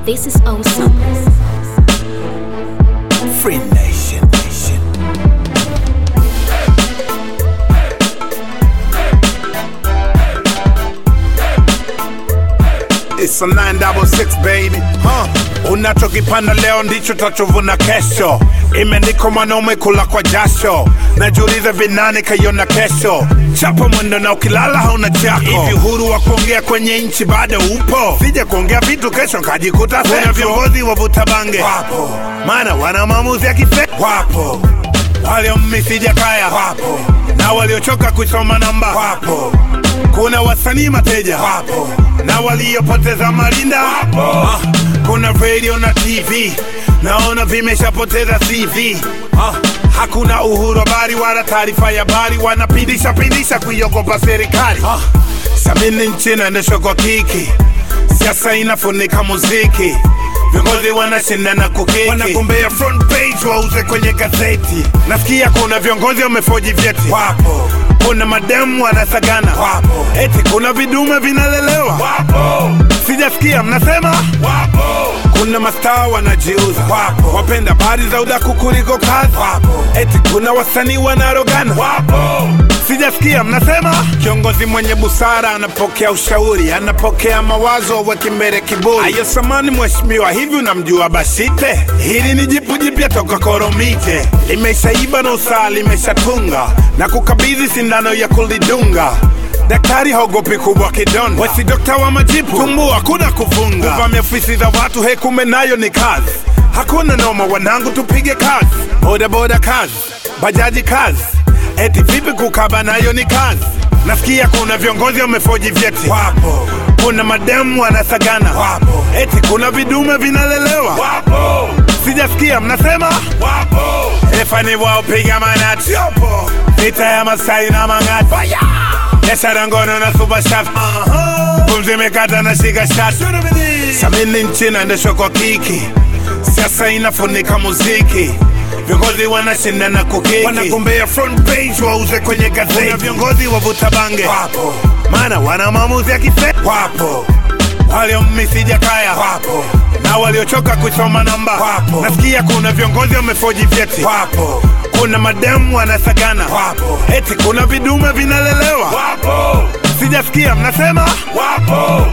This is awesome. Free Nation, Nation. It's a 966 baby huh. Unachokipanda leo ndicho tachovuna kesho. Imeandikwa mwanaume kula kwa jasho, najiuliza vinani kaiona kesho. Chapa mwendo na ukilala hauna chako. Hivi uhuru wa kuongea kwenye nchi bado upo? Sija kuongea vitu kesho nkajikuta kuna viongozi wavuta bange wapo, maana wana maamuzi ya kife wapo, waliommisija kaya wapo, na waliochoka kusoma namba wapo kuna wasanii mateja wapo na waliopoteza malinda wapo. Ah, kuna radio na TV naona vimeshapoteza CV. Ah, hakuna uhuru habari wala taarifa ya habari, wanapindisha pindisha kuiogopa serikali. Ah, samini nchi inaendeshwa kwa kiki, siasa inafunika muziki viongozi wanashindana kukiki, wanagombea front page wauze kwenye gazeti. Nasikia kuna viongozi wamefoji vyeti, wapo kuna mademu wanasagana, wapo eti kuna vidume vinalelewa, wapo sijasikia mnasema, wapo kuna mastaa wanajiuza, wapo wapenda habari za udaku kuliko kazi, wapo eti kuna wasanii wanarogana, wapo sijasikia mnasema. Kiongozi mwenye busara anapokea ushauri, anapokea mawazo, weki mbele kiburi. Ayo samani mheshimiwa, hivi unamjua Bashite? Hili ni jipu jipya toka Koromite, limeshaiba na usaa limeshatunga na kukabidhi sindano ya kulidunga Daktari haogopi kubwa kidonda, wesi dokta wa majipu, tumbu hakuna kufunga, kuvamia ofisi za watu, he kumbe nayo ni kazi. Hakuna noma wanangu, tupige kazi, boda boda kazi, bajaji kazi, eti vipi kukaba nayo ni kazi. Nasikia kuna viongozi wamefoji vyeti, wapo kuna mademu wanasagana, wapo eti kuna vidume vinalelewa, wapo sijasikia mnasema, wapo efani wao piga manati, yopo vita ya Masai na Mang'ati biashara ngono na super shaft pumzi imekata na shika shati samini nchi inaendeshwa kwa kiki siasa inafunika muziki viongozi wanashindana kukiki wanagombea front page wauze kwenye gazeti Kuna viongozi wavuta bange wapo maana wana maamuzi ya kife wapo waliommisija kaya wapo na waliochoka kusoma namba wapo nasikia kuna viongozi wamefoji vyeti wapo kuna mademu wanasagana wapo eti kuna vidume vinalelewa wapo sijasikia mnasema wapo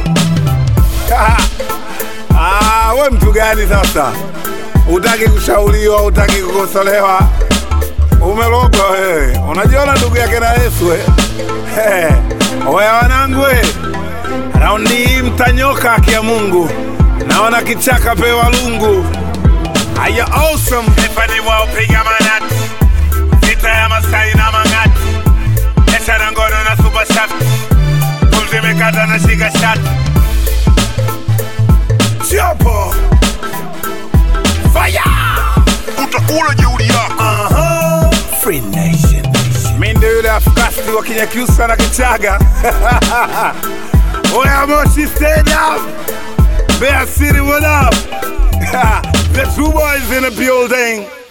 ah, we mtu gani sasa utaki kushauriwa utaki kukosolewa umelogwa wewe unajiona ndugu yake na yesu eh? hey. oya wanangu we raundi hii mtanyoka haki ya mungu naona kichaka pewa lungu aya awesome efani wao piga manati vita ya masai na mang'ati biashara ngono na super shaft pumzi imekata na shika shati chopo fire utakula jeuri yako Aha. Free Nation. Mi ndio yule afkasti wa Kinyakyusa na Kichaga. Oya Moshi stand up. Bear City what up? the two boys in the building.